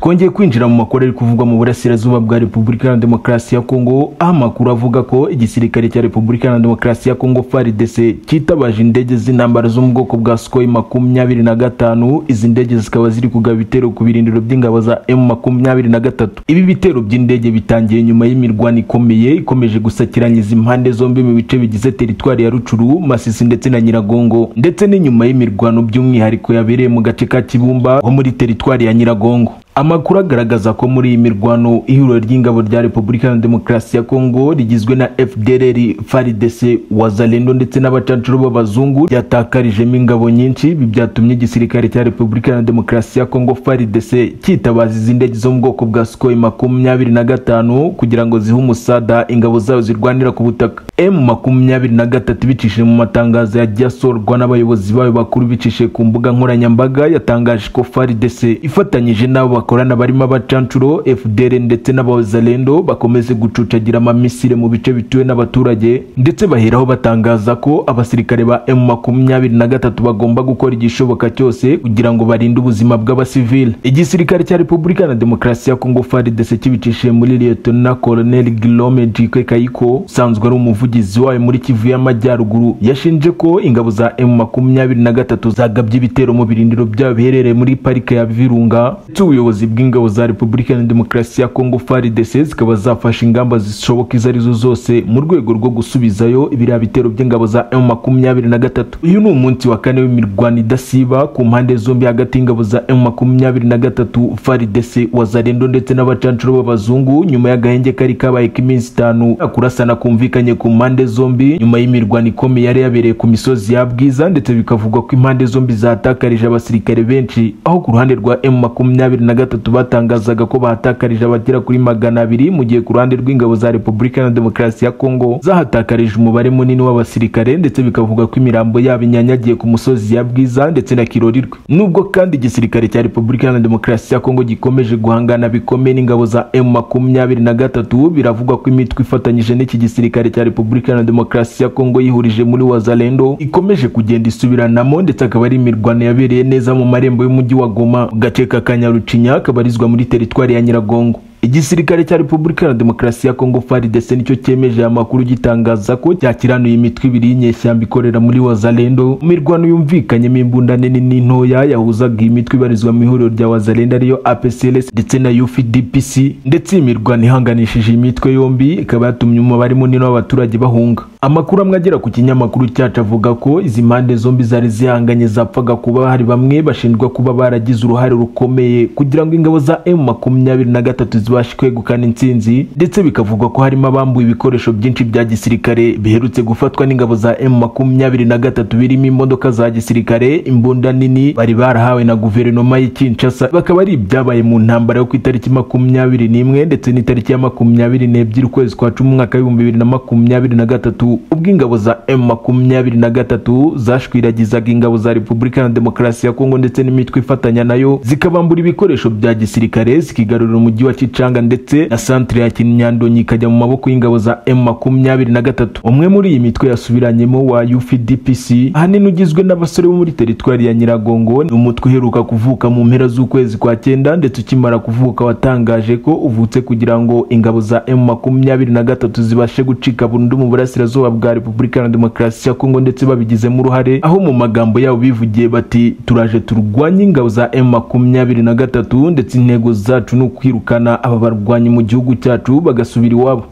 twongeye kwinjira mu makorere ari kuvugwa mu burasirazuba bwa repubulika iharanira demokarasi ya kongo aho amakuru avuga ko igisirikare cya repubulika iharanira demokarasi ya kongo faridese cyitabaje indege z'intambara zo mu bwoko bwa sukoyi makumyabiri na gatanu izi ndege zikaba ziri kugaba ibitero ku birindiro by'ingabo za emu makumyabiri na gatatu ibi bitero by'indege bitangiye nyuma y'imirwano ikomeye ikomeje gusakiranyiza impande zombi mu bice bigize teritwari ya rucuru masisi ndetse na nyiragongo ndetse n'inyuma y'imirwano by'umwihariko yabereye mu gace ka kibumba ho muri teritwari ya nyiragongo amakuru agaragaza ko muri iyi mirwano ihuriro ry'ingabo rya repubulika ya demokarasi ya kongo rigizwe na fdrr frdc wazalendo ndetse n'abacancuro b'abazungu ryatakarijemo ingabo nyinshi ibi byatumye igisirikare cya repubulika ya demokarasi ya kongo frdc cyitabaza izi ndege zo mu bwoko bwa sukoyi makumyabiri na gatanu kugira ngo zihe umusada ingabo zayo zirwanira ku butaka m makumyabiri na gatatu ibicishije mu matangazo yagiye asorwa n'abayobozi bayo bakuru bicishije ku mbuga nkoranyambaga yatangaje ko frdc ifatanyije n'abo bakorana barimo abacancuro fdr ndetse n'abazalendo bakomeze gucucagira amamisire mu bice bituwe n'abaturage ndetse baheraho batangaza ko abasirikare ba m makumyabiri na gatatu bagomba gukora igishoboka cyose kugira ngo barinde ubuzima bw'abasivile igisirikare cya repubulika na demokarasi ya kongo frdc kibicishije muri liyetona koloneli gilome jike kayiko usanzwe ari umuvugizi wayo muri kivu y'amajyaruguru yashinje ko ingabo za m makumyabiri na gatatu zagabye ibitero mu birindiro byabo biherereye muri parike ya virunga ndetse ubuyobozi ubuyobozi bw'ingabo za repubulika na demokarasi ya kongo frdc zikaba zafashe ingamba zishoboka izo arizo zose mu rwego rwo gusubizayo ibiriya bitero by'ingabo za m makumyabiri na gatatu uyu ni umunsi wa kane w'imirwano idasiba ku mpande zombi hagati y'ingabo za m makumyabiri na gatatu frdc wazarendo ndetse n'abacancuro b'abazungu nyuma y'agahenge kari kabaye k'iminsi itanu kurasana kumvikanye ku mpande zombi nyuma y'imirwano ikomeye yari yabereye ku misozi ya bwiza ndetse bikavugwa ko impande zombi zatakarije abasirikare benshi aho ku ruhande rwa m makumyabiri na gatatu batangazaga ko bahatakarije abagera kuri magana abiri mu gihe ku ruhande rw'ingabo za repubulika na demokarasi ya kongo zahatakarije umubare munini w'abasirikare ndetse bikavuga ko imirambo yabo inyanyagiye ku musozi ya bwiza ndetse na kirorirwe nubwo kandi igisirikare cya repubulika na demokarasi ya kongo gikomeje guhangana bikomeye n'ingabo za m makumyabiri na gatatu biravugwa ko imitwe ifatanyije n'iki gisirikare cya repubulika na demokarasi ya kongo yihurije muri wazalendo ikomeje kugenda isubiranamo ndetse akaba ari imirwano yabereye neza mu marembo y'umujyi wa goma mu gace ka kanyarucinya kabarizwa muri teritwari ya Nyiragongo igisirikare cya repubulika ya demokarasi ya kongo frdc nicyo cyemeje aya makuru gitangaza ko cyakiranuye imitwe ibiri y'inyeshyamba ikorera muri wazalendo mirwano yumvikanyemo imbunda nini n'intoya yahuzaga iyi mitwe ibarizwa mu ihuriro rya wazalendo ariyo apcls ndetse na ufdpc ndetse iyi mirwano ihanganishije iyi mitwe yombi ikaba yatumye umubare munini w'abaturage bahunga amakuru amwe agera ku kinyamakuru cyacu avuga ko izi mpande zombi zari zihanganye zapfaga kuba hari bamwe bashinjwa kuba baragize uruhare rukomeye kugira ngo ingabo za m makumyabiri na gatatu zibashe kwegukana intsinzi ndetse bikavugwa ko harimo abambuye ibikoresho byinshi bya gisirikare biherutse gufatwa n'ingabo za m makumyabiri na gatatu birimo imodoka za gisirikare imbunda nini bari barahawe na guverinoma y'i Kinshasa bakaba ari ibyabaye mu ntambara yo ku itariki makumyabiri n'imwe ndetse n'itariki ya makumyabiri n'ebyiri ukwezi kwa cumi umwaka w'ibihumbi bibiri na makumyabiri na gatatu ubwo ingabo za m makumyabiri na gatatu zashwiragizaga ingabo za repubulika na demokarasi ya kongo ndetse n'imitwe ifatanya nayo zikabambura ibikoresho bya gisirikare zikigarurira umujyi wa cicanga ndetse na santire ya kinyandonyi ikajya mu maboko y'ingabo za m makumyabiri na gatatu umwe muri iyi mitwe yasubiranyemo wa ufdpc ahanini ugizwe n'abasore bo muri teritwari ya nyiragongo ni umutwe uheruka kuvuka mu mpera z'ukwezi kwa cyenda ndetse ukimara kuvuka watangaje ko uvutse kugira ngo ingabo za m makumyabiri na gatatu zibashe gucika burundu mu burasirazuba burasirazuba bwa repubulika na demokarasi ya kongo ndetse babigizemo uruhare aho mu magambo yabo bivugiye bati turaje turwanye ingabo za m makumyabiri na gatatu ndetse intego zacu ni ukwirukana aba barwanyi mu gihugu cyacu bagasubira iwabo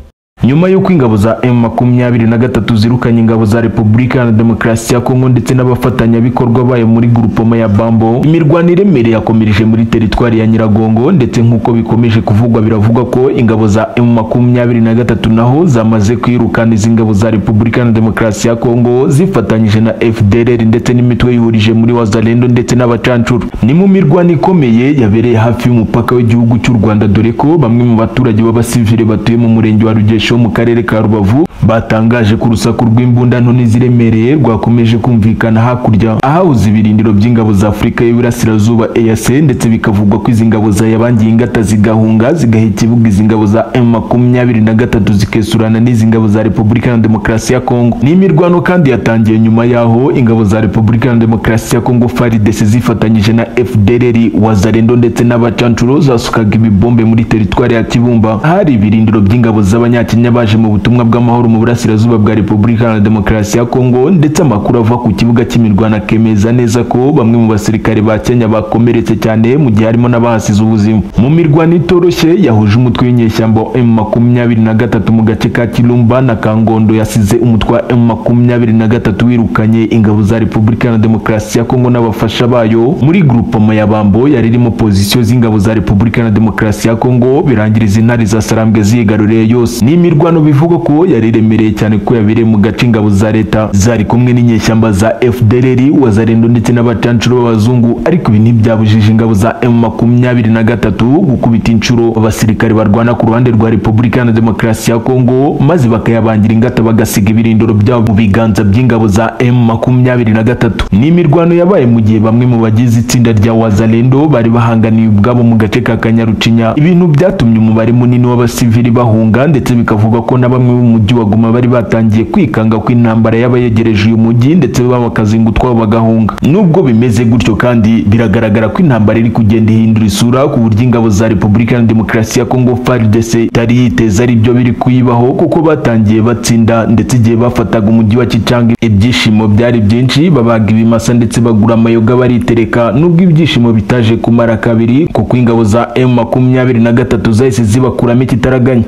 nyuma y'uko ingabo za m makumyabiri na gatatu zirukanye ingabo za repubulika na demokarasi ya kongo ndetse n'abafatanyabikorwa bayo muri gurupoma ya bambo imirwano iremere yakomereje muri teritwari ya nyiragongo ndetse nk'uko bikomeje kuvugwa biravugwa ko ingabo za m makumyabiri na gatatu naho zamaze kwirukana izi ngabo za repubulika na demokarasi ya kongo zifatanyije na fdrr ndetse n'imitwe yihurije muri wazalendo ndetse n'abacancuro ni mu mirwano ikomeye yabereye hafi y'umupaka w'igihugu cy'u rwanda dore ko bamwe mu baturage b'abasivire batuye mu murenge wa rugesho wo mu karere ka rubavu batangaje ko urusaku rw'imbunda nini ziremereye rwakomeje kumvikana hakurya ahahoze ibirindiro by'ingabo za afurika y'Iburasirazuba EAC ndetse bikavugwa ko izi ngabo zayabangiye ingata zigahunga zigaheka ibuga izi ngabo za M makumyabiri na gatatu zikesurana n'izi ngabo za Repubulika na Demokarasi ya Kongo ni imirwano kandi yatangiye nyuma yaho ingabo za Repubulika na Demokarasi ya Kongo FARDC zifatanyije na FDLR Wazalendo ndetse n'abacancuro zasukaga ibibombe muri teritwari ya Kibumba hari ibirindiro by'ingabo z'abanyakenya baje mu butumwa bw'amahoro mu burasirazuba bwa Repubulika na Demokarasi ya Kongo ndetse amakuru ava ku kibuga cy'imirwano akemeza neza ko bamwe mu basirikare ba Kenya bakomeretse cyane mu gihe harimo n'abahasize ubuzima mu mirwano itoroshye yahuje umutwe w'inyeshyamba wa M makumyabiri na gatatu mu gace ka Kirumba na Kangondo yasize umutwe wa M makumyabiri na gatatu wirukanye ingabo za Repubulika na Demokarasi ya Kongo n'abafasha bayo muri grupama ya Bambo yari irimo pozisiyo z'ingabo za Repubulika na Demokarasi ya Kongo birangira izi ntare za Sarambwe ziyigaruriye yose ni imirwano bivugwa ko yari iremereye cyane ko yabereye mu gace ingabo za leta zari kumwe n'inyeshyamba za FDLR wazarendo ndetse n'abacancuro b'abazungu ariko ibi ntibyabujije ingabo za M makumyabiri na gatatu gukubita inshuro abasirikare barwana ku ruhande rwa Repubulika na Demokarasi ya Kongo maze bakayabangira ingata bagasiga ibirindiro byabo mu biganza by'ingabo za M makumyabiri na gatatu ni imirwano yabaye mu gihe bamwe mu bagize itsinda rya wazalendo bari bahanganiye ubwabo mu gace ka Kanyarucinya ibintu byatumye umubare munini w'abasivili bahunga ndetse bikavugwa ko na bamwe mu mujyi wa Goma bari batangiye kwikanga ko intambara yabayegereje uyu mujyi ndetse bakazingutwa bagahunga nubwo bimeze gutyo kandi biragaragara ko intambara iri kugenda ihindura isura ku buryo ingabo za Repubulika na Demokarasi ya Kongo FARDC itari yiteza ari byo biri kuyibaho kuko batangiye batsinda ndetse igihe bafataga umujyi wa Kichanga ibyishimo byari byinshi babaga ibimasa ndetse bagura amayoga baritereka nubwo ibyishimo bitaje kumara kabiri kuko ingabo za M makumyabiri na gatatu zahise zibakuramo ikitaraganya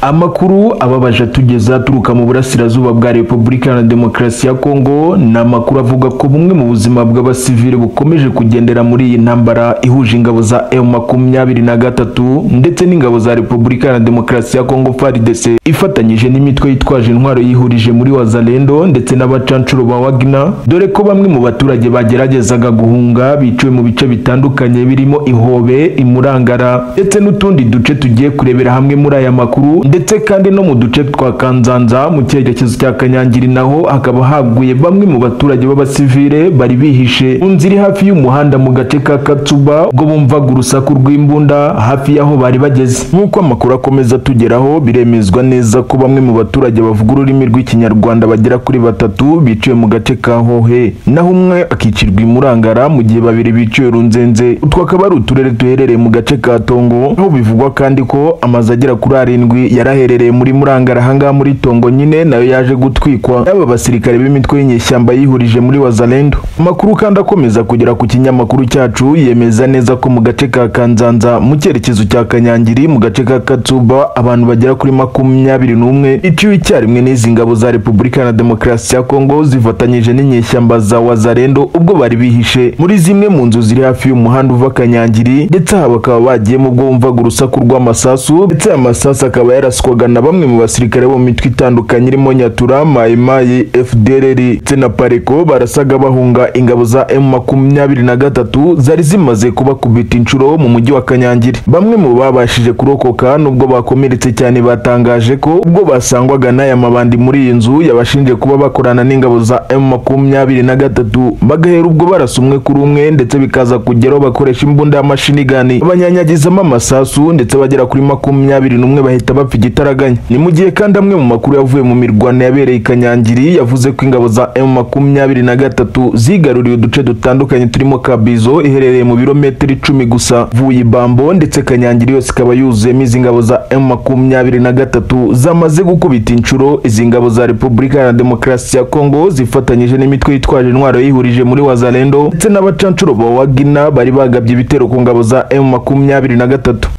amakuru ababaje atugeza aturuka mu burasirazuba bwa repubulika na demokarasi ya kongo ni amakuru avuga ko bumwe mu buzima bw'abasivile bukomeje kugendera muri iyi ntambara ihuje ingabo za m makumyabiri na gatatu ndetse n'ingabo za repubulika na demokarasi ya kongo fardc ifatanyije n'imitwe yitwaje intwaro yihurije muri wazalendo ndetse n'abacancuro ba wagner dore ko bamwe mu baturage bageragezaga guhunga biciwe mu bice bitandukanye birimo ihobe imurangara ndetse n'utundi duce tugiye kurebera hamwe muri aya makuru ndetse kandi no mu duce twa kanzanza mu cyerekezo cya kanyangiri naho hakaba haguye bamwe mu baturage b'abasivile bari bihishe mu nzira iri hafi y'umuhanda mu gace ka katsuba ubwo bumvaga urusaku rw'imbunda hafi y'aho bari bageze nk'uko amakuru akomeza atugeraho biremezwa neza ko bamwe mu baturage bavuga ururimi rw'ikinyarwanda bagera kuri batatu biciwe mu gace ka hohe naho umwe akicirwa imurangara mu gihe babiri biciwe runzenze utwo akaba ari uturere duherereye mu gace ka tongo aho bivugwa kandi ko amazu agera kuri arindwi yaraherereye muri murangara ahangaha muri tongo nyine nayo yaje gutwikwa n'aba basirikare b'imitwe y'inyeshyamba yihurije muri wazalendo amakuru kandi akomeza kugera ku kinyamakuru cyacu yemeza neza ko mu gace ka kanzanza mu cyerekezo cya kanyangiri mu gace ka katsuba abantu bagera kuri makumyabiri n'umwe iciwe icyarimwe n'izi ngabo za repubulika na demokarasi ya kongo zifatanyije n'inyeshyamba za wazalendo ubwo bari bihishe muri zimwe mu nzu ziri hafi y'umuhanda uva kanyangiri ndetse aha bakaba bagiyemo ubwo bumvaga urusaku rw'amasasu ndetse aya masasu akaba akaba yaraswaga na bamwe mu basirikare bo mu mitwe itandukanye irimo Nyatura, Mayimayi, FDLR ndetse na Pareko barasaga bahunga ingabo za M makumyabiri na gatatu zari zimaze kubakubita inshuro mu mujyi wa Kanyangiri. Bamwe mu babashije kurokoka nubwo bakomeretse cyane batangaje ko ubwo basangwaga n'aya mabandi muri iyi nzu yabashinje kuba bakorana n'ingabo za M makumyabiri na gatatu bagahera ubwo barasa umwe kuri umwe ndetse bikaza kugeraho bakoresha imbunda y'amashinigani abanyanyagizamo amasasu ndetse bagera kuri makumyabiri n'umwe bahita bapfa igitaraganya ni mu gihe kandi amwe mu makuru yavuye mu mirwano yabereye i kanyangiri yavuze ko ingabo za m makumyabiri na gatatu zigaruriye uduce dutandukanye turimo kabizo iherereye mu birometero icumi gusa vuye ibambo ndetse kanyangiri yose ikaba yuzuyemo izi ngabo za m makumyabiri na gatatu zamaze gukubita inshuro izi ngabo za repubulika na demokarasi ya kongo zifatanyije n'imitwe yitwaje intwaro yihurije muri wazalendo ndetse n'abacancuro ba wagina bari bagabye ibitero ku ngabo za m makumyabiri na gatatu